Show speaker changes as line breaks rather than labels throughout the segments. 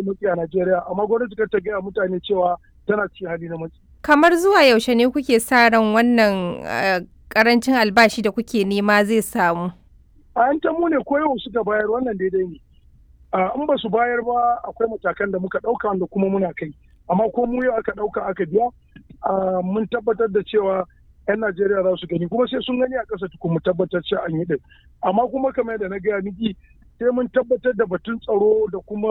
matsi a Najeriya amma gwamnati kar ta gaya mutane cewa tana cikin hali na matsi.
Kamar zuwa yaushe ne kuke sa ran wannan karancin albashi da kuke nema zai samu?
A yan tamu ne ko yau suka bayar wannan daidai ne. In ba su bayar ba akwai matakan da muka ɗauka wanda kuma muna kai. Amma ko mu yau aka ɗauka aka biya mun tabbatar da cewa 'yan Najeriya za su gani kuma sai sun gani a ƙasa tukun mu tabbatar cewa an yi ɗin. Amma kuma kamar yadda na gaya miki sai mun tabbatar da batun tsaro da kuma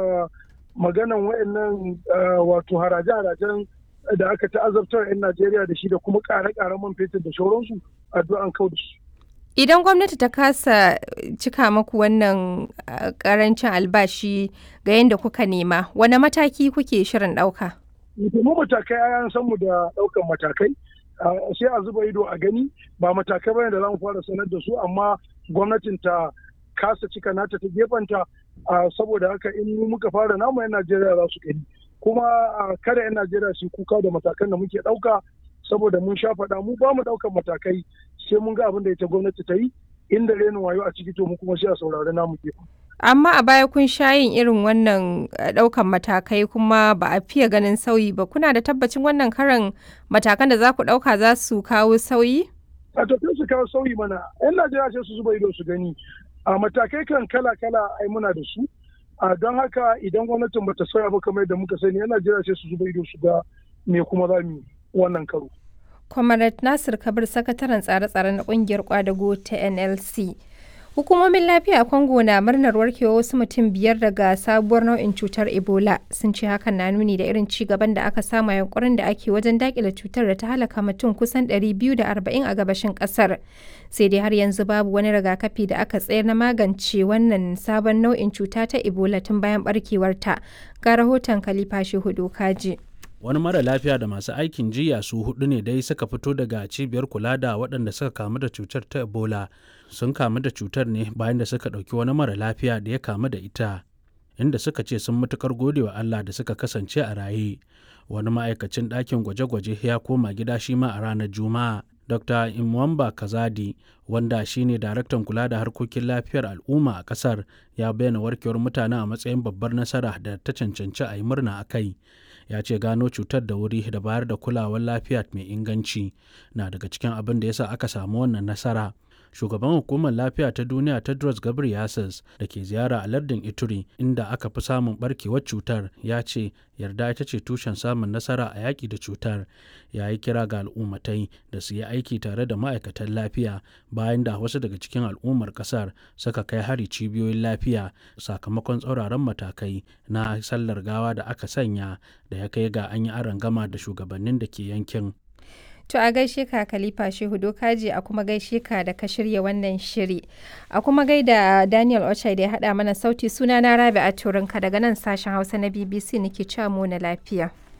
maganan wayannan wato haraje-harajen da aka ta'azabtar 'yan Najeriya da shi da kuma ƙare-ƙaren man fetur da shauransu addu'an kau da su.
Idan gwamnati ta kasa cika maku wannan karancin albashi ga yadda kuka nema, wane mataki kuke shirin ɗauka?
Mu matakai an san mu da ɗaukan matakai. sai a zuba ido a gani ba matakai bane da za mu fara sanar da su amma gwamnatin ta kasa cika nata ta gefanta saboda haka in mu muka fara namu 'yan Najeriya za su gani kuma kada 'yan Najeriya su kuka da matakan da muke ɗauka saboda mun sha faɗa mu ba mu ɗaukan matakai sai mun ga abin da ita gwamnati ta yi inda renin wayo a ciki to mu kuma sai a saurari namu gefen.
amma a baya kun sha yin irin wannan ɗaukan matakai kuma ba a fiye ganin sauyi ba kuna da tabbacin wannan karan matakan da za ku ɗauka za su kawo sauyi?
a tafiya su kawo sauyi mana yan najeriya sai su zuba ido su gani a matakai kan kala kala ai muna da su a don haka idan gwamnatin bata sauya ba kamar yadda muka sani yan najeriya sai su zuba ido su ga me kuma za mu wannan karo.
Comrade Nasir Kabir sakataren tsare-tsare na kungiyar kwadago ta NLC. Hukumomin lafiya a Congo na murnar warkewa wasu mutum biyar daga sabuwar nau'in cutar Ebola sun ce hakan na nuni da irin ci gaban da aka samu yankurin da ake wajen dakile cutar da ta halaka mutum kusan 240 a gabashin kasar. Sai dai har yanzu babu wani rigakafi da aka tsayar na magance wannan sabon nau'in cuta ta Ebola tun bayan barkewarta. Ga rahoton Khalifa Shehu Kaji.
wani mara lafiya da masu aikin jiya su hudu ne dai suka fito daga cibiyar kula da waɗanda suka kamu da cutar ta ebola sun kamu da cutar ne bayan da suka ɗauki wani mara lafiya da ya kamu da ita inda suka ce sun matukar godewa allah da suka kasance a raye wani ma'aikacin ɗakin gwaje-gwaje ya koma gida shi ma a ranar juma'a dr imwamba kazadi wanda shine daraktan kula da harkokin lafiyar al'umma a kasar ya bayyana warkewar mutane a matsayin babbar nasara da ta cancanci a yi murna a kai ya ce gano cutar da wuri da bayar da kulawar lafiya mai inganci na daga cikin abin da yasa aka samu wannan nasara shugaban hukumar lafiya ta duniya tedros ghebreyesus da ke ziyara a lardin ituri inda aka fi samun barkewar cutar ya ce yarda ita ce tushen samun nasara a yaƙi da cutar ya yi kira ga al'ummatai da su yi aiki tare da ma'aikatan lafiya bayan da wasu daga cikin al'ummar ƙasar suka kai hari cibiyoyin lafiya sakamakon tsauraran matakai na sallar gawa da aka sanya da ya kai ga an yi gama da shugabannin da ke yankin
To a gaishe ka Khalifa Shehu Dokaji a kuma gaishe ka da ka shirya wannan shiri. A kuma gaida Daniel Ochai da ya haɗa mana sauti suna na Rabi a Turinka daga nan sashen Hausa na BBC nake cewa mu na lafiya.